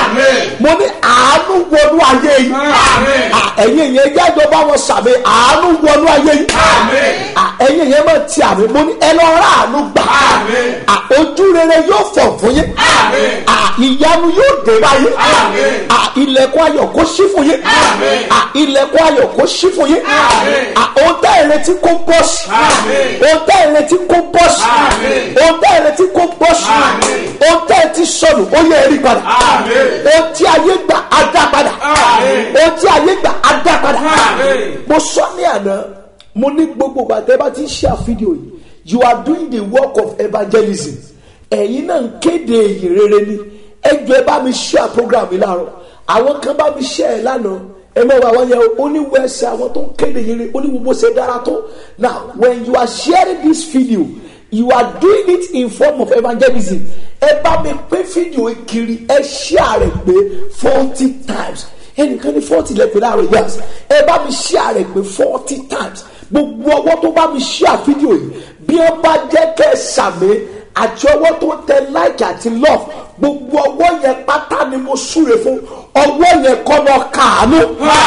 Speaker 5: mo ní àánú wọnú ayé yín Ah, ẹ̀yin yẹn jáde bá wọn sàmì àánú wọnú ayé yín Ah, ẹ̀yin yẹn máa ti àmì mo ní ẹ lọ rà àánú gbà Ah, ojú rere yóò fọ̀ fún yín Ah, ìyanu yóò dé báyìí Ah, ilẹ̀kùn ayọ̀ kó ṣí fún yín Ah, ilẹ̀kùn ayọ̀ kó ṣí fún yín Ah, ohun tẹ́ ẹ retí kó bọ́ sí ohun tẹ́ ẹ retí kó bọ́ sí ohun tẹ́ ẹ retí kó bọ́ sí ohun tẹ́ ẹ ti sọnù ó yẹ ẹ rí padà ohun tí ayé gbà á dá padà ohun tí ayé gbà á dá padà mo sọ ní àná mo ní gbogbo bàtẹ́ bá ti ń ṣe àfídíò yìí you are doing the work of evangelism ẹ̀yin náà ń kéde èyí rere ni ẹ jọ ẹ bá mi share program yìí láàárọ̀ àwọn kan bá mi share ẹ lánàá ẹ mọ̀ wá wọ́n yẹ oníwẹ̀ẹ́sẹ̀ àwọn tó ń kéde yìí rere oníwòwò ṣe dára tó now when you are sharing this video you are doing it in form of evangelism ẹ bá mi pé fídíò yìí kiri ẹ share rẹ̀ pé forty times ẹnìkan ní forty lẹ́pẹ̀ láàárọ̀ yes ẹ bá mi share rẹ̀ pé forty times gbogbo ọwọ́ tó bá mi share fídíò yìí bí ẹ bá jẹ́ kẹ́ ẹ sàmì àti ọwọ́ tó tẹ like àti love gbogbo ọwọ́ yẹn pátá ni mo súre fún ọwọ́ yẹn kọ́ lọ kàánú.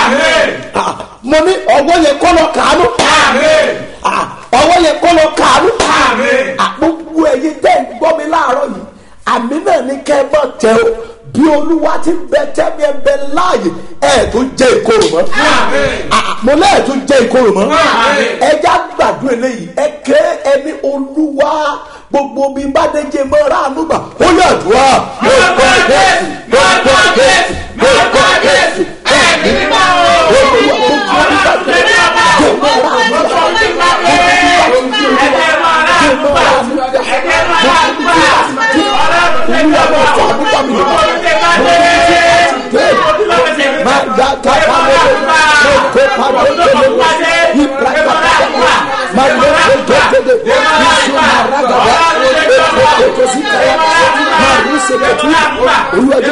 Speaker 5: Ah, mo ní ọwọ́ yẹn kọ́ lọ kàánú. Ah, ọwọ́ yẹn kọ́ lọ kàánú. Ah, gbogbo ẹ̀yin tẹ́ ń gbọ́ mi láàárọ̀ yìí àmì náà ní kẹ́ ẹ bọ̀ tẹ o bí olúwa ti bẹ tẹ́mi ẹ bẹ láàyè ẹ̀ tó jẹ́ ìkorò mọ́. Ah, mo lẹ́ẹ̀ tó jẹ́ ìkorò mọ́. ẹja gbàdúrà eléyìí ẹ ké ẹni olúwa gbogbo bí bàdéjé mọ́ ráàánú gbà ó yà dùá. lórúkọ jésù lórúkọ jésù lórúkọ jésù ẹ̀mí mímọ́ olúwa gbogbo bí bàdéjé mọ́ ráàánú gbà. olùwàjọ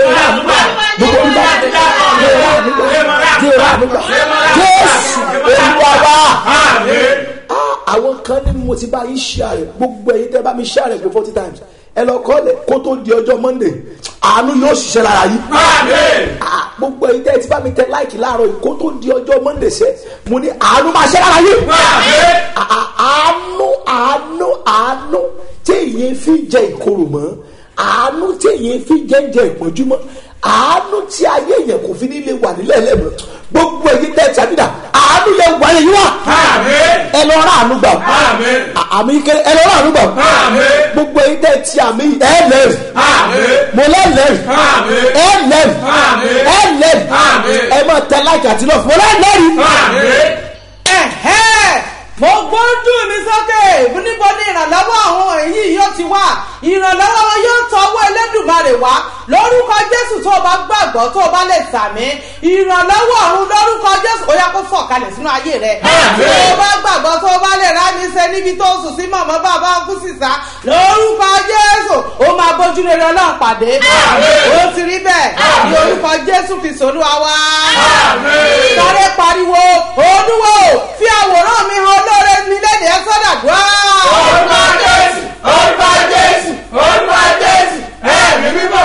Speaker 10: àwọn kan ní mo ti bá yín share rẹ̀ gbogbo ẹ̀yin tẹ́ bá mi share rẹ̀ pé forty times ẹ lọ kọ́ lẹ̀ kó tó di ọjọ́ monday àánú yóò ṣiṣẹ́ lára yín. Ah, gbogbo ẹ̀yin tẹ́ ẹ ti bá mi tẹ láìkì láàárọ̀ yìí kó tó di ọjọ́ monday sẹ́ mo ní àánú máa ṣe lára yín. Ah, ah, àánú àánú àánú tí èyí fi jẹ ìkorò mọ́ àánú tí èyí fi jẹ jẹ ìpọ́njú mọ́ àánú tí ayé yẹn kò fi nílé wà nílẹ̀ lẹ́mọ̀ gbogbo ẹ̀yin tẹ́ ẹ ti àbídà àánú yẹn wà lẹ́yìn wá ẹ lọ rà àánú gbà àmì kéré ẹ lọ rà àánú gbà gbogbo ẹ̀yin tẹ́ ẹ ti àmì ẹ lẹ́rìí mo lẹ́lẹ́rìí ẹ lẹ́rìí ẹ lẹ́rìí ẹ máa tẹ láìka àti lọ́ọ̀fù mo lẹ́lẹ́rìí.
Speaker 11: ẹ̀hẹ́ mo gbójú mi sókè níbo ni ìrànlọ́wọ́ àwọn èyí yóò ti wá ìrànlọ́wọ́ wọn yóò tọwọ́ elédùnmarè wá lórúkọ jésù tó o bá gbàgbọ́ tó o bá lè sàmí ìrànlọ́wọ́ ọ̀run lórúkọ jésù ó yá kó sọ̀kalẹ̀ sínú ayé rẹ tó o bá gbàgbọ́ tó o bá lè rá mi ṣe níbi tó o sùn sí mọ̀mọ́ bàbá kú sísá lórúkọ jésù ó máa bójú rere ọlọ́run pàdé ó ti rí bẹ́ẹ̀ ní orúkọ jésù fi sòlúwa wá sáré pariwo olúwo fi àwòrán mi hàn olóore mi lédè ẹ sọ́dà dùá.
Speaker 9: Orúkọ Jésù, orúkọ Jésù, orúkọ Jésù, ẹ̀mí mímọ́.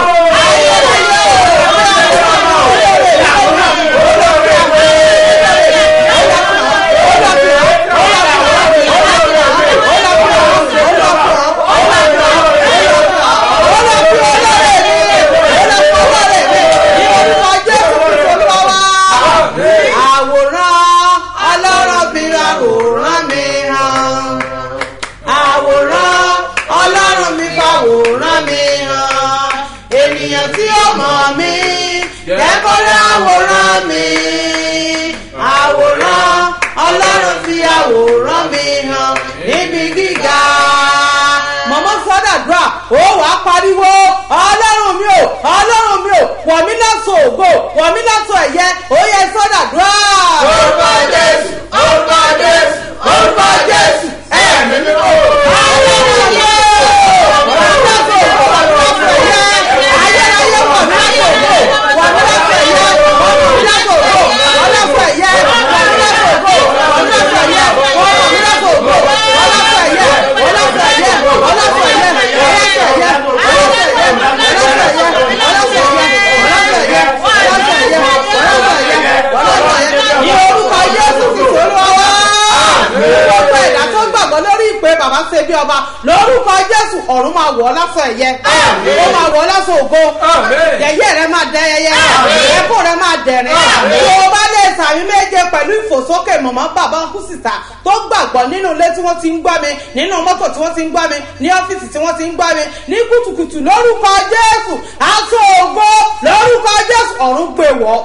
Speaker 11: àwòrán ọlọ́run bí àwòrán mi hàn àwòrán ọlọ́run mi fàwòrán mi hàn ènìyàn tí ó mọ̀ mí kẹ́kọ̀ọ́ àwòrán mi àwòrán ọlọ́run fi àwòrán mi hàn níbi gíga mọ̀mọ́ sọ́dàdúrà ó wà á pariwo ọlọ́run mi ò ọlọ́run mi ò wọ̀ mí lọ́sọ̀ ògo wọ̀ mí lọ́sọ̀ ẹ̀yẹ ó yẹ sọ́dàdúrà.
Speaker 9: Orúkọ Jésù, orúkọ Jésù, orúkọ Jésù, ẹ̀mí mímọ́.
Speaker 11: ọlọ́run mi ò wọ̀ mí lọ́sọ̀ ògo wọ̀ mí lọ́sọ̀ ẹ̀yẹ ayérayé wọ̀ mí lọ́sọ̀ ògo wọ̀ mí lọ́sọ̀ ẹ̀yẹ wọ̀ mí lọ́sọ̀ ògo wọ̀ mí lọ́sọ̀ ẹ̀yẹ wọ̀ mí lọ́sọ̀ ògo wọ̀ mí lọ́sọ̀ ẹ̀yẹ wọ̀ mí lọ́sọ̀ ògo wọ̀ lọ́sọ̀ ẹ̀yẹ wọ̀ lọ́sọ̀ ẹ̀yẹ wọ̀ lọ́sọ̀ ẹ̀yẹ wọ̀ lọ́sọ̀ ẹ̀yẹ ní orúkọ jésù ti sọ̀rọ̀ wá. gbogbo ẹ̀dá tó gbàgbọ́ lórí ìpè bàbá ṣe bí ọba lórúkọ jésù ọ̀run máa wọ̀ ọ́ lásán ẹ̀yẹ ó máa wọ̀ ọ́ lásán ògo yẹ̀yẹ́ rẹ máa dẹ ẹyẹ ẹ̀kọ́ rẹ máa dẹ̀rẹ̀ tó o bá lè sàmì méje pẹ̀lú ìfòsókè mọ̀mọ́ bàbá ń kú síta tó gbàgbọ́ nínú ilé tí wọ́n ti ń gbọ́ mi nínú mọ́tò tí wọ́n ti ń gbọ́ mi ní ọ́fíìsì tí wọ́n ti ń gbọ́ mi ní kùtùkùtù lórúkọ jésù aṣọ ògo lórúkọ jésù ọ̀run gbé wọ̀.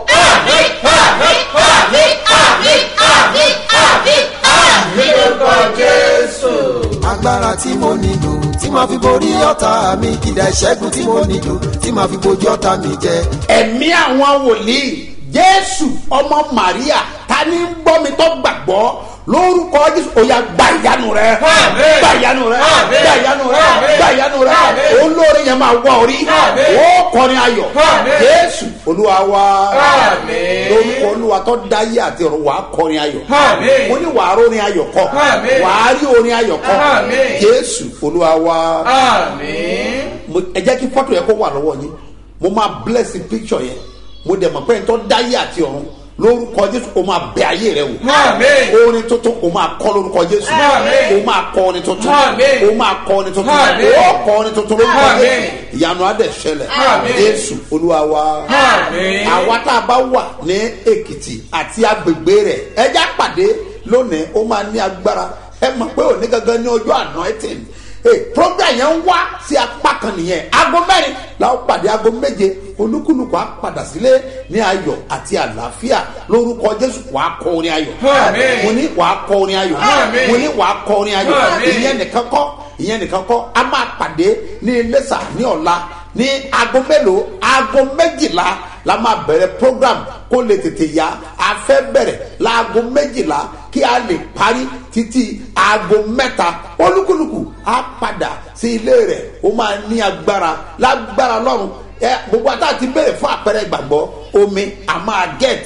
Speaker 12: agbára tí mo nílò tí màá fi borí ọ̀tá mi ìdá ìṣẹ́gun tí mo nílò tí màá fi bojú ọ̀tá mi jẹ.
Speaker 3: ẹ̀mí àwọn wòlíì jésù ọmọ maria ta ni ń gbọ́ mi tó gbàgbọ́ lórúkọ jésù ó yá gba ìyanu rẹ gba ìyanu rẹ gba ìyanu rẹ gba ìyanu rẹ olórí yẹn máa wọ orí ó kọrin ayọ̀ jésù olúwa wa lórúkọ olúwa tó dáyé àti ọ̀run wàá kọrin ayọ̀ mo ní wàá rórin ayọ̀ kọ wàá rí orin ayọ̀ kọ jésù olúwa wa Mo- ẹ jẹ́ kí fọ́tò yẹn kó wà lọ́wọ́ yín mo máa bless the picture yẹn mo dẹ̀ mọ̀ pé ẹni tó dáyé àti ọ̀run lórúkọ jésù o máa bẹ ayé rẹ wò orin tuntun o máa kọ lórúkọ jésù o máa kọ orin tuntun o máa kọ orin tuntun o kọ orin tuntun lórúkọ jésù ìyanu adẹ ṣẹlẹ̀ jésù olúwa wa àwa tá a bá wà ní èkìtì àti agbègbè rẹ ẹjá pàdé lónìí ó máa ní agbára ẹ mọ̀ pé òní gangan ní ọjọ́ anointing Hey, program yẹn ń wá sí apá kan nìyẹn aago mẹ́rin la ó pàdé aago méje olúkúlùkù á padà sílé ní ayọ̀ àti àlàáfíà lórúkọ jésù wàá kọ orin ayọ̀
Speaker 9: Àmín.
Speaker 3: mo ní wàá kọ orin ayọ̀
Speaker 9: Àmín.
Speaker 3: mo ní wàá kọ orin ayọ̀
Speaker 9: Àmín.
Speaker 3: ìyẹn nìkan kọ́ ìyẹn nìkan kọ́ a máa pàdé ní iléṣà ní ọ̀la ní aago mélòó aago méjìlá la máa bẹ̀rẹ̀ program kó lè tètè yá a fẹ́ bẹ̀rẹ̀ láago méjìlá kí a lè parí títí aago mẹ́ta olúkúlùkù á padà sí ilé rẹ̀ ó máa ní agbára lágbára lọ́rùn ẹ gbogbo àtàtì béèrè fún àpẹẹrẹ ìgbàgbọ́ omi a máa gẹ̀ẹ́tì ẹ̀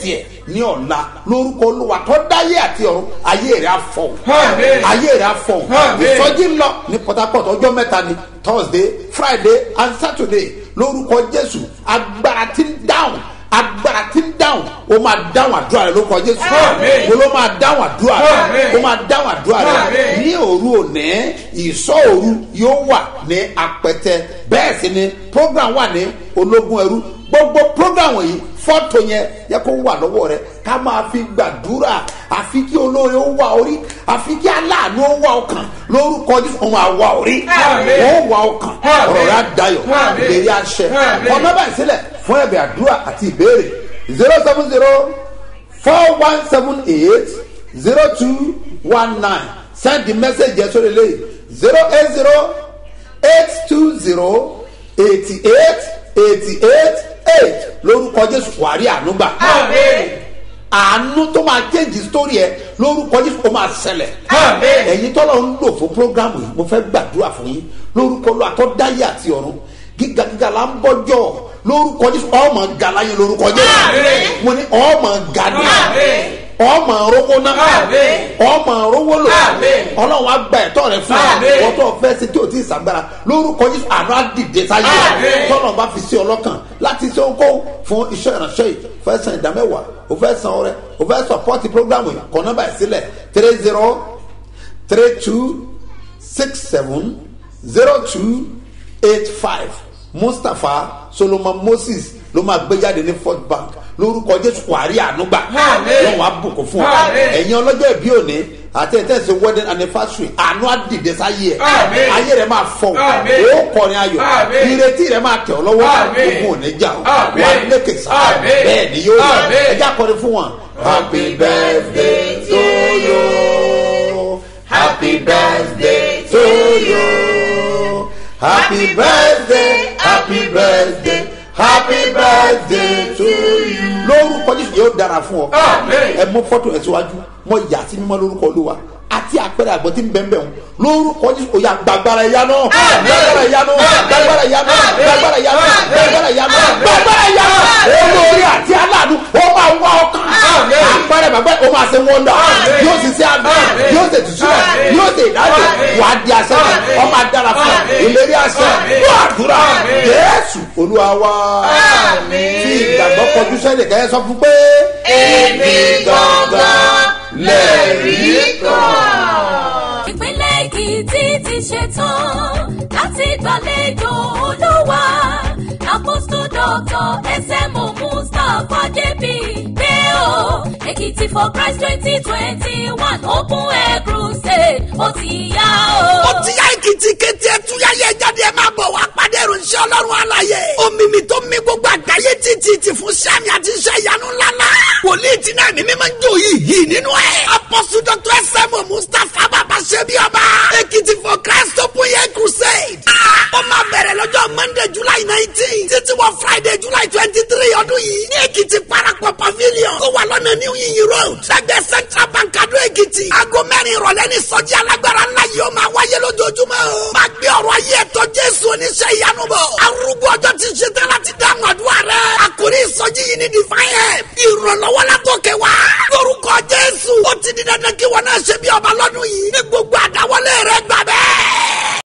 Speaker 3: ní ọ̀la lórúkọ olúwa tó dáyé àti ọ̀run ayé rẹ̀ á fọ̀
Speaker 9: Àmín.
Speaker 3: ayé rẹ̀ á fọ̀
Speaker 9: Àmín.
Speaker 3: ìsọjí ń lọ ní port harcourt ọjọ́ mẹ́ta ni thursday friday and saturday lórúkọ jésù agbára ti ń dáhùn agbára ti ń dáhùn o máa dáhùn àdúrà rẹ lórúkọ jésù
Speaker 9: Àmín.
Speaker 3: mo ló máa dáhùn àdúrà rẹ
Speaker 9: Àmín.
Speaker 3: o máa dáhùn àdúrà rẹ
Speaker 9: Àmín.
Speaker 3: ní òru òní ìsọ òru yóò wà ní apẹtẹ bẹ́ẹ̀ sì ni program wà ní ológun ẹrú gbogbo program yìí fọ́tò yẹn yẹ kó wà lọ́wọ́ rẹ ká máa fi gbàdúrà àfi kí olóore ó wà orí àfi kí aláàánú ó wà ọkàn lórúkọ jésù òun àwa orí
Speaker 9: Àmín.
Speaker 3: ó wà ọkàn
Speaker 9: Àmín.
Speaker 3: ọ̀rọ̀ rẹ á dayọ̀
Speaker 9: Àmín.
Speaker 3: ìlérí àṣẹ
Speaker 9: Àmín.
Speaker 3: ọ̀nà báyìí sílẹ̀ fún ẹ̀bẹ̀ àdúrà àti ìbéèrè zero seven zero four one seven eight zero two one nine send the message yẹn sórí ilé zero eight zero eight two zero eighty eight eighty eight eight lórúkọ jésù wàrí ànúgbà
Speaker 9: Àmín.
Speaker 3: àánú tó máa change story ẹ lórúkọ jésù ó máa ṣẹlẹ̀
Speaker 9: Àmín.
Speaker 3: ẹ̀yin tọ́lọ̀ ń lò fún programu yìí mo fẹ́ gbàdúrà fún yín lórúkọ lọ àtọ́dáyé àti ọ̀run gíga gíga la ń bọ́jọ́ lórúkọ jésù ọmọ galaye lórúkọ jésù
Speaker 9: Àmín.
Speaker 3: mo ní ọmọ gani
Speaker 9: Àmín.
Speaker 3: ọmọ rówó náà
Speaker 9: Àmín.
Speaker 3: ọmọ rówó lò
Speaker 9: Àmín.
Speaker 3: ọlọ́run á gba ẹ̀tọ́ rẹ fún
Speaker 9: Àmín.
Speaker 3: ẹ wọ́n tó fẹ́ ṣe tí o ti sàgbára lórúkọ jésù àná á dìde sáyé
Speaker 9: Àmín.
Speaker 3: tọ́lọ̀ bá fi sí ọlọ́kàn láti ṣe ohunkóhun fún iṣẹ́ ìránṣẹ́ yìí fẹ́ san ìdámẹ́wàá o fẹ́ san ọrẹ o fẹ́ sọpọ́tì programu yìí kọ́ nọ́mbà yìí sílẹ̀ three zero three two six seven zero two eight five mustapha solomon moses ló máa gbé jáde ní fort bank lórúkọ jésù wàrí ànúgbà
Speaker 9: Àmín.
Speaker 3: lọ́wọ́ àbùkù fún ọ
Speaker 9: Àmín.
Speaker 3: ẹ̀yin ọlọ́jọ́ ìbí òní àti ẹ̀tẹ́sí wedding anniversary àánú àdìdẹ sáyé ẹ̀
Speaker 9: Àmín.
Speaker 3: ayé rẹ̀ máa fọ̀
Speaker 9: Àmín.
Speaker 3: ó kọrin ayọ̀
Speaker 9: Àmín.
Speaker 3: ìrètí rẹ̀ máa tẹ̀ ọ́ lọ́wọ́
Speaker 9: Àmín.
Speaker 3: ogun ò ní jà ọ́
Speaker 9: Àmín.
Speaker 3: wà á lékè sá
Speaker 9: Àmín.
Speaker 3: bẹ́ẹ̀ ni yóò yẹ
Speaker 9: Àmín.
Speaker 3: ẹjẹ́ akọrin fún wọn. happy birthday to you happy birthday to you happy birthday happy birthday happy birthday to you. lórúkọ jésù yóò dára fún ọ
Speaker 9: Àmín.
Speaker 3: ẹ mú fọ́tò ẹ̀ síwájú mọ ìyá sí mímọ́ lórúkọ olúwa àti àpẹẹrẹ àgbọ̀ tí ń bẹ́ẹ̀ bẹ́ẹ̀ lórúkọ jésù òyà gbàgbára ẹ̀yá náà gbàgbára ẹ̀yá náà gbàgbára ẹ̀yá náà gbàgbára ẹ̀yá náà gbàgbára ẹ̀yá náà gbàgbára ẹ̀yá náà olórí àti aláàánú ó máa wá ọkàn àpẹẹrẹ bàbá ó máa ṣe wọ́ndà yóò sì ṣe àgbà yóò ṣe tùsù rẹ̀ yóò ṣe ìdájọ́ wà á di àṣẹ rẹ̀ ọ máa dára fún ọ ìlérí àṣẹ wà á dúrà jésù olúwa wá tí ìgbàgbọ́ kọjú sẹ́yìn kẹ́yẹ sọ fún pé
Speaker 9: Èmi gangan lẹ̀rí kan.
Speaker 4: ìpínlẹ̀ èkìtì ti ṣetán láti gbàlejò olúwa àpòsù dọ́tọ̀ ẹsẹ̀mù mustapha jp pé o èkìtì for christ twenty twenty one open air crusade ó ti yá o.
Speaker 5: ó ti yá èkìtì kété ẹtúyáyé jáde ẹ máa bọ̀ wá pàdé ìròyìn ọlọ́run àlàyé omimi tó mi gbogbo àgbáyé títí ti fún sẹ́mi àti iṣẹ́ ìyanu ńláńlá wòlíì tí náà mímí máa ń jó yìí yìí nínú ẹ̀ apọ́sù dr sm mustapha bàbá ṣẹ́bi ọba èkìtì for christ open air crusade ó máa bẹ̀rẹ̀ lọ́jọ́ monday july nineteen títí wọ friday july twenty three ọdún yìí ní èkìtì parapọ̀ pavilion tó wà lọ́nà new yin road lẹ́gbẹ̀ẹ́ central bank adó èkìtì aago mẹ́rin ìrọ̀lẹ́ ní sọ́jí alágbára ńlá yìí ó máa wáyé lójoojúmọ́ o máa gbé ọ̀rọ̀ ayé ẹ̀tọ́ jésù oníṣẹ́ ìyanu bọ̀ arúgbó ọjọ́ ti ṣe tán láti dáhùn àdúrà rẹ̀ àkórí ìsọjí yìí ní divine help ìrànlọ́wọ́ látòkè wá lórúkọ jésù ó ti di dandan kí wọn náà ṣe bí ọba lọ́dún yìí ní gbogbo àdáwọlé rẹ̀ gbà bẹ́ẹ̀